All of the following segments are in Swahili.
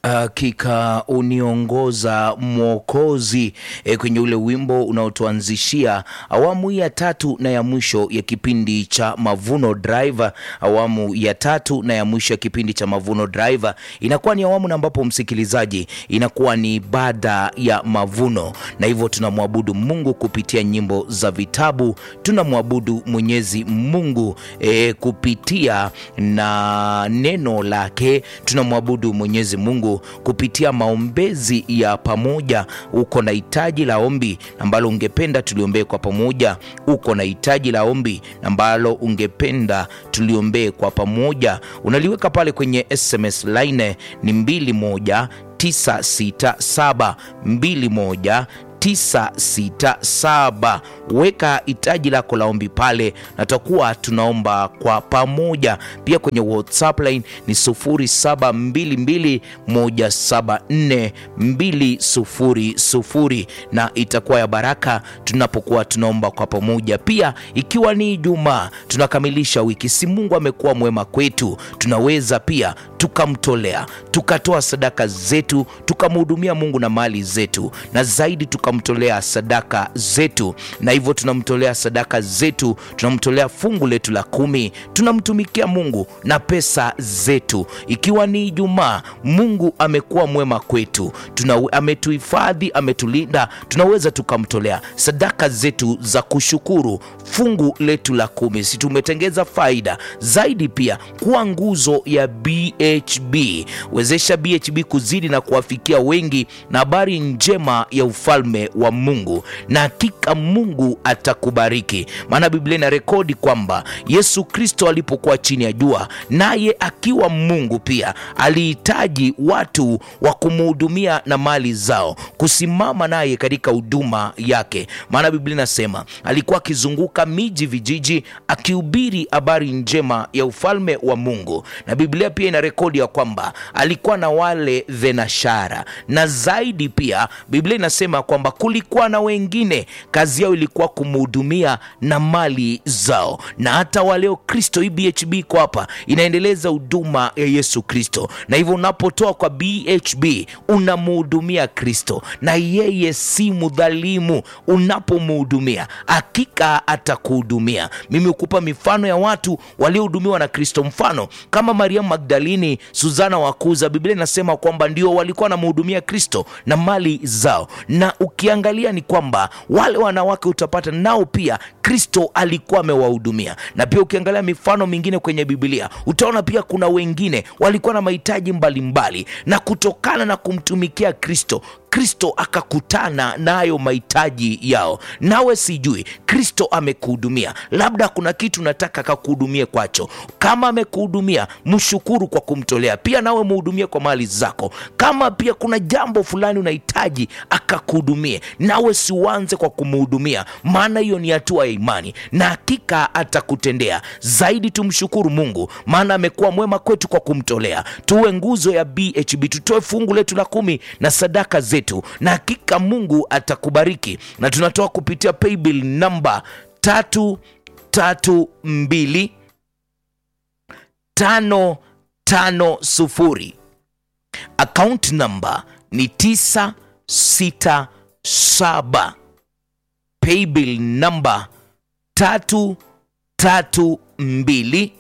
Hakika uniongoza Mwokozi e, kwenye ule wimbo unaotuanzishia awamu hii ya tatu na ya mwisho ya kipindi cha Mavuno Drive. Awamu ya tatu na ya mwisho ya kipindi cha Mavuno Drive inakuwa ni awamu na ambapo msikilizaji, inakuwa ni ibada ya mavuno, na hivyo tunamwabudu Mungu kupitia nyimbo za vitabu, tunamwabudu Mwenyezi Mungu e, kupitia na neno lake, tunamwabudu Mwenyezi Mungu kupitia maombezi ya pamoja. Uko na hitaji la ombi ambalo ungependa tuliombee kwa pamoja, uko na hitaji la ombi ambalo ungependa tuliombee kwa pamoja, unaliweka pale kwenye SMS line ni 21967 21 967 weka hitaji lako la ombi pale, na tutakuwa tunaomba kwa pamoja. Pia kwenye WhatsApp line ni 0722174200 na itakuwa ya baraka tunapokuwa tunaomba kwa pamoja. Pia ikiwa ni Ijumaa tunakamilisha wiki, si Mungu amekuwa mwema kwetu, tunaweza pia tukamtolea tukatoa sadaka zetu tukamhudumia Mungu na mali zetu, na zaidi tukamtolea sadaka zetu, na hivyo tunamtolea sadaka zetu, tunamtolea fungu letu la kumi, tunamtumikia Mungu na pesa zetu. Ikiwa ni Ijumaa, Mungu amekuwa mwema kwetu, tuna ametuhifadhi, ametulinda, tunaweza tukamtolea sadaka zetu za kushukuru, fungu letu la kumi, si tumetengeza faida zaidi, pia kuwa nguzo ya BHB. Wezesha BHB kuzidi na kuwafikia wengi na habari njema ya ufalme wa Mungu, na hakika Mungu atakubariki. Maana Biblia ina rekodi kwamba Yesu Kristo alipokuwa chini ya jua, naye akiwa Mungu pia alihitaji watu wa kumhudumia na mali zao, kusimama naye katika huduma yake. Maana Biblia inasema alikuwa akizunguka miji, vijiji, akihubiri habari njema ya ufalme wa Mungu, na Biblia pia ina rekodi ya kwamba alikuwa na wale thenashara, na zaidi pia Biblia inasema kwamba kulikuwa na wengine kazi yao ilikuwa kumhudumia na mali zao. Na hata waleo Kristo, hii BHB iko hapa inaendeleza huduma ya Yesu Kristo, na hivyo unapotoa kwa BHB unamhudumia Kristo, na yeye si mdhalimu. Unapomhudumia hakika atakuhudumia. Mimi hukupa mifano ya watu waliohudumiwa na Kristo, mfano kama Mariamu Magdalini, Suzana Wakuza. Biblia inasema kwamba ndio walikuwa wanamhudumia Kristo na mali zao, na ukiangalia ni kwamba wale wanawake utapata nao pia Kristo alikuwa amewahudumia. Na pia ukiangalia mifano mingine kwenye Biblia utaona pia kuna wengine walikuwa na mahitaji mbalimbali, na kutokana na kumtumikia Kristo Kristo akakutana nayo mahitaji yao. Nawe sijui Kristo amekuhudumia, labda kuna kitu nataka akakuhudumie kwacho. Kama amekuhudumia, mshukuru kwa kumtolea. Pia nawe muhudumie kwa mali zako. Kama pia kuna jambo fulani unahitaji akakuhudumie, nawe siuanze kwa kumhudumia, maana hiyo ni hatua ya imani na hakika atakutendea zaidi. Tumshukuru Mungu, maana amekuwa mwema kwetu kwa kumtolea. Tuwe nguzo ya BHB, tutoe fungu letu la kumi na sadaka zetu na hakika Mungu atakubariki. Na tunatoa kupitia paybill namba tatu tatu mbili tano tano sufuri. Account namba ni tisa sita saba. Paybill namba tatu tatu mbili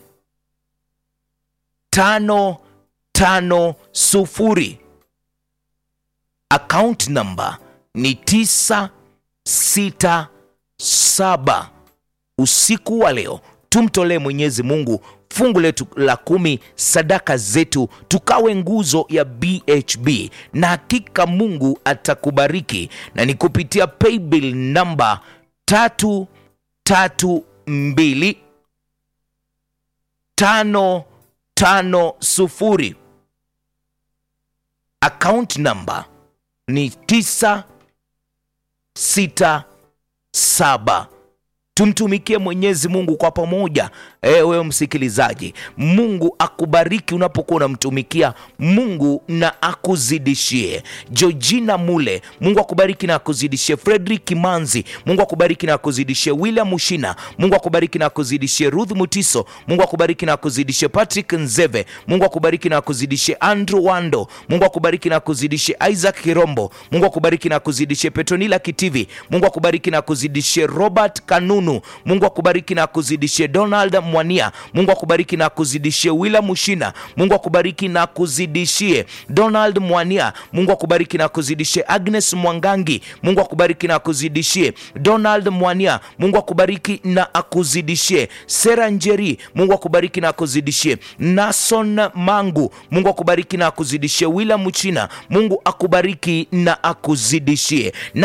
tano tano sufuri. Account namba ni tisa sita saba. Usiku wa leo tumtolee Mwenyezi Mungu fungu letu la kumi, sadaka zetu, tukawe nguzo ya BHB na hakika Mungu atakubariki, na ni kupitia paybill namba tatu tatu mbili tano tano sufuri. Account namba ni tisa sita saba. tumtumikie Mwenyezi Mungu kwa pamoja. E, wewe msikilizaji, Mungu akubariki unapokuwa unamtumikia Mungu na akuzidishie. Georgina Mule, Mungu akubariki na akuzidishie. Frederick Manzi, Mungu akubariki na akuzidishie. William Mushina, Mungu akubariki na akuzidishie. Ruth Mutiso, Mungu akubariki na akuzidishie. Patrick Nzeve, Mungu akubariki na akuzidishie. Andrew Wando, Mungu akubariki na akuzidishie. Isaac Kirombo, Mungu akubariki na akuzidishie. Petronila Kitivi, Mungu akubariki na akuzidishie. Robert Kanunu, Mungu akubariki na akuzidishie. Donald Mwania, Mungu akubariki na akuzidishie. William Mushina, Mungu akubariki na akuzidishie. Donald Mwania, Mungu akubariki na akuzidishie. Agnes Mwangangi, Mungu akubariki na akuzidishie. Donald Mwania, Mungu akubariki na akuzidishie. Sera Njeri, Mungu akubariki na akuzidishie. Nason Mangu, Mungu akubariki na akuzidishie. William Muchina, Mungu akubariki na akuzidishie. Na